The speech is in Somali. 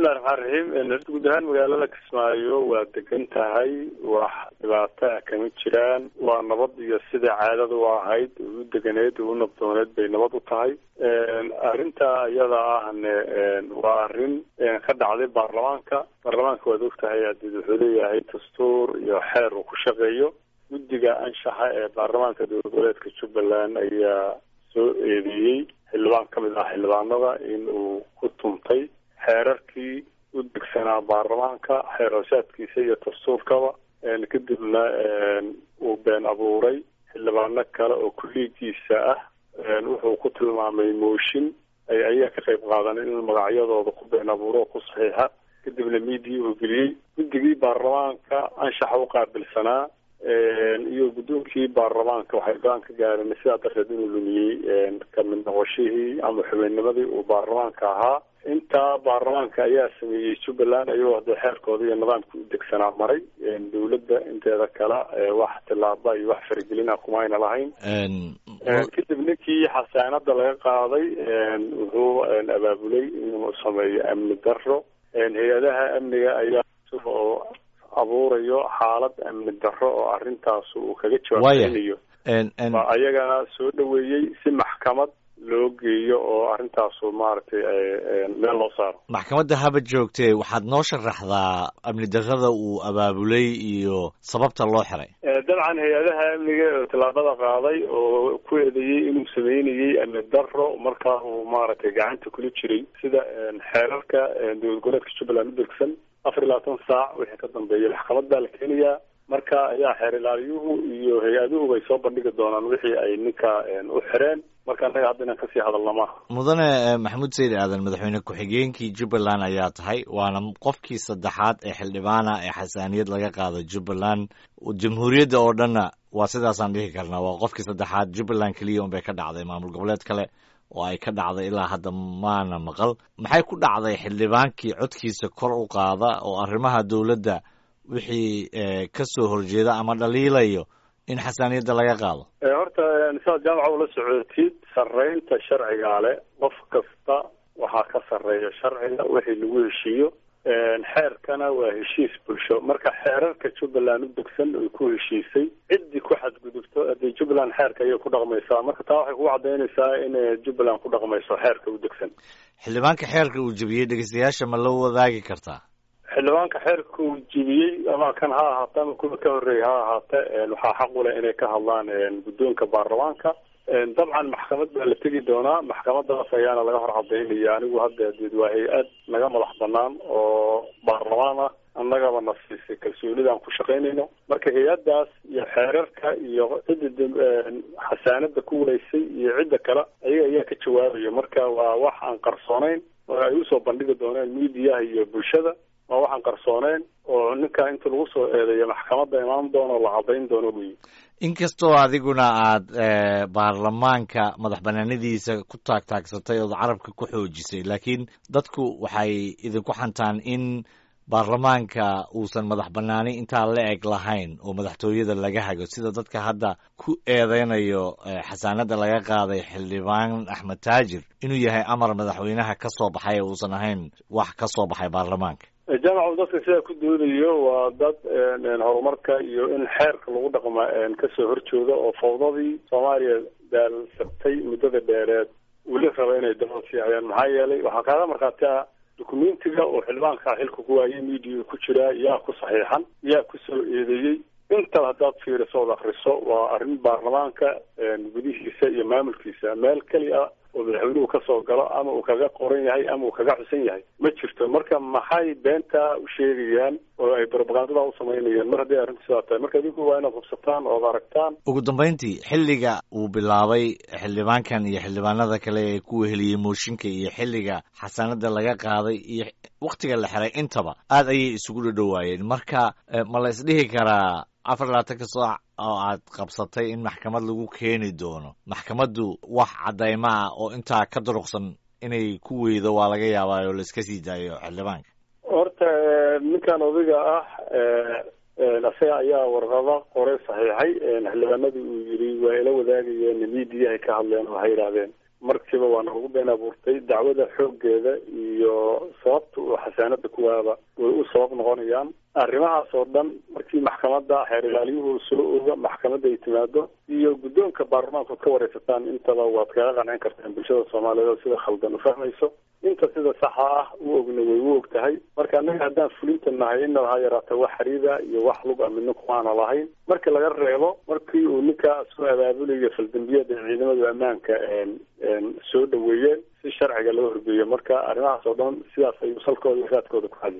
bismillahi raxmaan raxiim horta guud ahaan magaalada kismaayo waa degan tahay wax dhibaato ah kama jiraan waa nabad iyo sida caadada u ahayd u deganeed u nabdooneed bay nabad u tahay arrinta iyada ahne waa arrin ka dhacday baarlamaanka baarlamaanka waad og tahay adeed wuxuu leeyahay dastuur iyo xeer uu ku shaqeeyo guddiga anshaxa ee baarlamaanka dowlad goboleedka jubbaland ayaa soo eedeeyey xildhibaan ka mid ah xildhibaanada in uu ku tuntay xeerarkii u degsanaa baarlamaanka xeer hoshaadkiisa iyo dastuurkaba kadibna uu been abuuray xildhibaano kale oo kulliigiisa ah wuxuu ku tilmaamay mooshin ay ayaga ka qayb qaadaneen inuu magacyadooda ku been abuuro oo ku saxiixa kadibna miidiya uu geliyey guddigii baarlamaanka anshaxa u qaabilsanaa iyo guddoonkii baarlamaanka waxay go-aan ka gaareen sidaa darteed inuu lumiyey kamid noqoshihii ama xubinnimadii uu baarlamaanka ahaa intaa baarlamaanka ayaa sameeyey jubbaland ayagoo hadee xeerkooda iyo nidaamka u degsanaa maray dowladda inteeda kale wax tilaaba iyo wax faragelina kumayna lahayn kadib ninkii xasaanada laga qaaday wuxuu abaabulay inuu sameeyo amni daro hay-adaha amniga ayaa oo abuurayo xaalad amni daro oo arrintaas uu kaga jawaabanayo waa ayagana soo dhaweeyey si maxkamad loo geeyo oo arrintaasu maaragtay meel loo saaro maxkamadda haba joogtee waxaad noo sharaxdaa amni darrada uu abaabulay iyo sababta loo xiray dabcan hay-adaha amniga oo tallaabada qaaday oo ku eedeeyey inuu sameynayey amni daro markaa uu maaragtay gacanta kula jiray sida xeerarka dowlad goboleedka jubbaland u degsan afar iyo labaatan saac wixii ka dambeeya maxkamad baa la keenayaa marka ayaa xeer ilaaliyuhu iyo hay-aduhu bay soo bandhigi doonaan wixii ay ninka u xireen marka annaga hadda inaan kasii hadalna maaha mudane maxamuud sayid aadan madaxweyne ku-xigeenkii jubbaland ayaa tahay waana qofkii saddexaad ee xildhibaana ee xasaaniyad laga qaado jubbaland jamhuuriyadda oo dhanna waa sidaasaan dhihi karnaa waa qofkii saddexaad jubbaland keliya un bay ka dhacday maamul goboleed kale oo ay ka dhacday ilaa hadda maana maqal maxay ku dhacday xildhibaankii codkiisa kor u qaada oo arrimaha dowladda wixii ka soo horjeeda ama dhaliilayo in xasaaniyadda laga qaado horta saad jaamaca ula socotid sarreynta sharcigaa le qof kasta waxaa ka sarreeya sharciga wixii lagu heshiiyo xeerkana waa heshiis bulsho marka xeerarka jubbaland u degsan ay ku heshiisay ciddii ku xadgudubto hadee jubbaland xeerka ayay ku dhaqmaysaa marka taa waxay kugu cadaynaysaa in jubbaland ku dhaqmayso xeerka u degsan xildhibaanka xeerka uu jebiyey dhegeystayaasha ma la wadaagi kartaa xildhibaanka xeerka uu jebiyey ama kan ha ahaata ama kuwa ka horreeya ha ahaate waxaa xaq u leh inay ka hadlaan guddoonka baarlamaanka dabcan maxkamad baa la tegi doonaa maxkamadaas ayaana laga hor cadaynaya anigu hadda deed waa hay-ad naga madax banaan oo baarlamaan ah annagaba na siisay kalsoonidaan ku shaqaynayno marka hay-addaas iyo xeerarka iyo cidda xasaanada ku walaysay iyo cidda kale ayaga ayaa ka jawaabayo marka waa wax aan qarsoonayn oo ay usoo bandhigi doonaan miidiyaha iyo bulshada waa waxaan qarsooneyn oo ninka inta lagu soo eedeeyo maxkamadda imaan doono la cadayn doono wey inkastoo adiguna aad baarlamaanka madax banaanadiisa ku taagtaagsatay ood carabka ku xoojisay laakiin dadku waxay idinku xantaan in baarlamaanka uusan madax banaani intaa la eg lahayn oo madaxtooyada laga hago sida dadka hadda ku eedeynayo xasaanada laga qaaday xildhibaan axmed taajir inuu yahay amar madaxweynaha ka soo baxay ee uusan ahayn wax ka soo baxay baarlamaanka jaamacu dadka sidaa ku doodayo waa dad horumarka iyo in xeerka lagu dhaqma kasoo horjooga oo fawdadii soomaaliya daalsabtay muddada dheereed weli raba inay dabada siiyayaan maxaa yeelay waxaa kaaga markhaati ah dukumentiga oo xildhibaankaa xilka ku waayay miidiya ku jiraa yaa ku saxiixan yaa ku soo eedeeyey intaba haddaad fiiriso ood akriso waa arrin baarlamaanka gudihiisa iyo maamulkiisa meel keliya oo madaxweynuhu kasoo galo ama uu kaga qoran yahay ama uu kaga xusan yahay ma jirto marka maxay beentaa u sheegayaan oo ay propagandada u samaynayaan mar hadday arrinta sidaa tahay marka adinku waa inaad hubsataan ood aragtaan ugu dambayntii xilliga uu bilaabay xildhibaankan iyo xildhibaanada kale ee ku weheliyey mooshinka iyo xilliga xasaanada laga qaaday iyo waktiga la xiray intaba aad ayay isugu dhadhowaayeen marka ma la isdhihi karaa afar labaatanka saac oo aad qabsatay in maxkamad lagu keeni doono maxkamaddu wax caddayma ah oo intaa ka duruqsan inay ku weydo waa laga yaabaa oo laiska sii daayo xildhibaanka horta ninkan odayga ah isaga ayaa warqado qoray saxiixay xildhibaanadii uu yidhi waa ila wadaagayeen miidiyahay ka hadleen waxay yidhaahdeen markiiba waa nagu been abuurtay dacwada xooggeeda iyo sababta uu xasaanada kuwaaba way u sabab noqonayaan arrimahaas oo dhan markii maxkamadda xeer ilaaliyuhu soo oga maxkamadda ay timaado iyo guddoonka baarlamaanku ka wareysataan intaba waad kaga qancin kartaan bulshada soomaaliyeed oo sida khaldan u fahmayso inta sida saxa ah u ogna way u og tahay marka annaga haddaan fulinta nahay inaba ha yaraata wax xariida iyo wax lug a midna kumaana lahayn marka laga reebo markii uu ninkaa soo abaabulayo faldambiyada ciidamada ammaanka soo dhaweeyeen si sharciga loo horgeeyo marka arrimahaas oo dhan sidaas ayuu salkooda iyo raadkooda ku hadiy